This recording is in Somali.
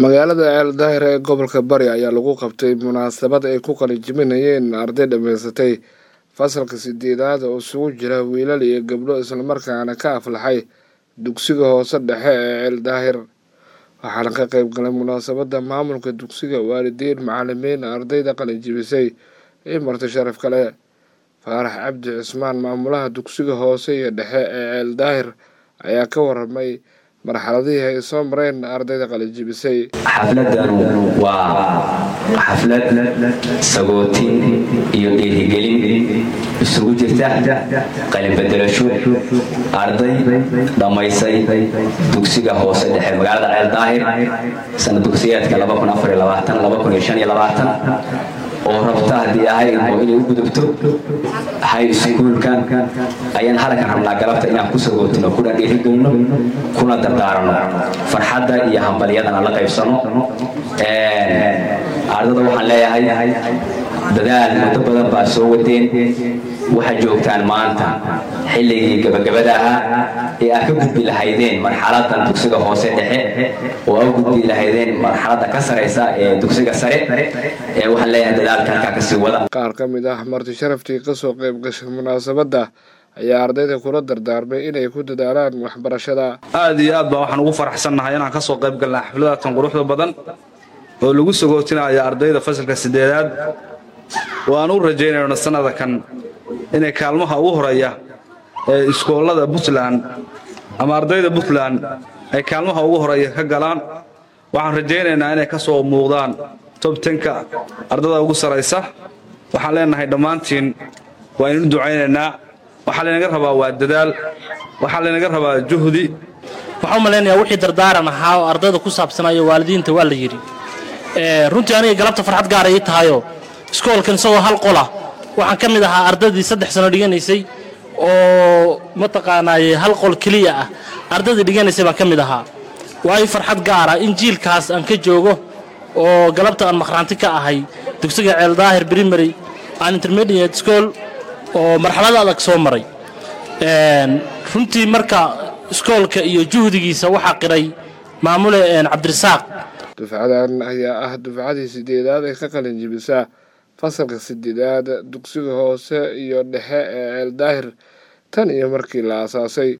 magaalada ceeldaahir ee gobolka bari ayaa lagu qabtay munaasabad ay ku qalijiminayeen arday dhammaysatay fasalka sideedaad oo isugu jira wiilal iyo gabdho islamarkaana ka aflaxay dugsiga hoose dhexe ee ceeldaahir waxaana ka qeyb galay munaasabadda maamulka dugsiga waalidiin macalimiin ardayda qalijibisay iyo marti sharaf kale faarax cabdi cismaan maamulaha dugsiga hoose iyo dhexe ee ceeldaahir ayaa ka waramay marxaladihii ay soo mareen ardayda qalijibisay xafladanu waa xaflad sagootin iyo dhiirigelin isugu jirta qalinbedelasho arday dhammaysay dugsiga hoose dhexe magaalada ceeldaahir sana dugsiyeedka oo rabta haddii ahaynoo inay u gudubto hay iskuulkan ayaan halkan rabnaa galabta inaan ku sagootino kuna dhiirigelino kuna dardaarano farxadda iyo hambalyadana la qaybsano ardada waxaan leeyahay dadaal muddo badan baa soo wadeen waxaad joogtaan maanta xilligii gabagabada ahaa ee aad ka gudbi lahaydeen marxaladan dugsiga hoose dhexe oo aad gudbi lahaydeen marxaladda ka saraysa ee dugsiga sare ee waxaan leeyahay dadaalka halkaa kasii wada qaar ka mid ah marti sharaftii kasoo qayb gashay munaasabadda ayaa ardayda kula dardaarmay inay ku dadaalaan waxbarashada aad iyo aad baa waxaan ugu faraxsannahay inaan kasoo qayb galnay xafladatan quruxda badan oo lagu sagootinayo ardayda fasalka sideedaad oo aan u rajaynayno sanada kan inay kaalmaha ugu horeeya ee iskoollada puntland ama ardayda puntland ay kaalmaha ugu horeeya ka galaan waxaan rajaynaynaa inay ka soo muuqdaan tobtenka ardada ugu saraysa waxaan leenahay dhammaantiin waa inuu ducaynaynaa waxaa laynaga rabaa waa dadaal waxaa laynaga rabaa juhdi waxaan u malaynayaa wixii dardaaran ahaa oo ardayda ku saabsanayo waalidiinta waa la yidhi runtii aniga galabta farxad gaara ii tahayo iskoolkan isagoo hal qola waxaan ka mid ahaa ardaydii saddex sano dhiganaysay oo mataqaanaaye hal qol keliya ah ardaydii dhiganaysay baan ka mid ahaa waa ii farxad gaara in jiilkaas aan ka joogo oo galabta aan maqhraanti ka ahay dugsiga ceeldaahir primary aan intermediate school oo marxalada adag soo maray runtii marka iskoolka iyo juhdigiisa waxaa qiray maamule cabdirasaaq dufcadan ayaa ah dufcadii sideedaad ee ka qalin jibisa fasalka sideedaad dugsiga hoose iyo dhexe ee ceeldaahir tan iyo markii la aasaasay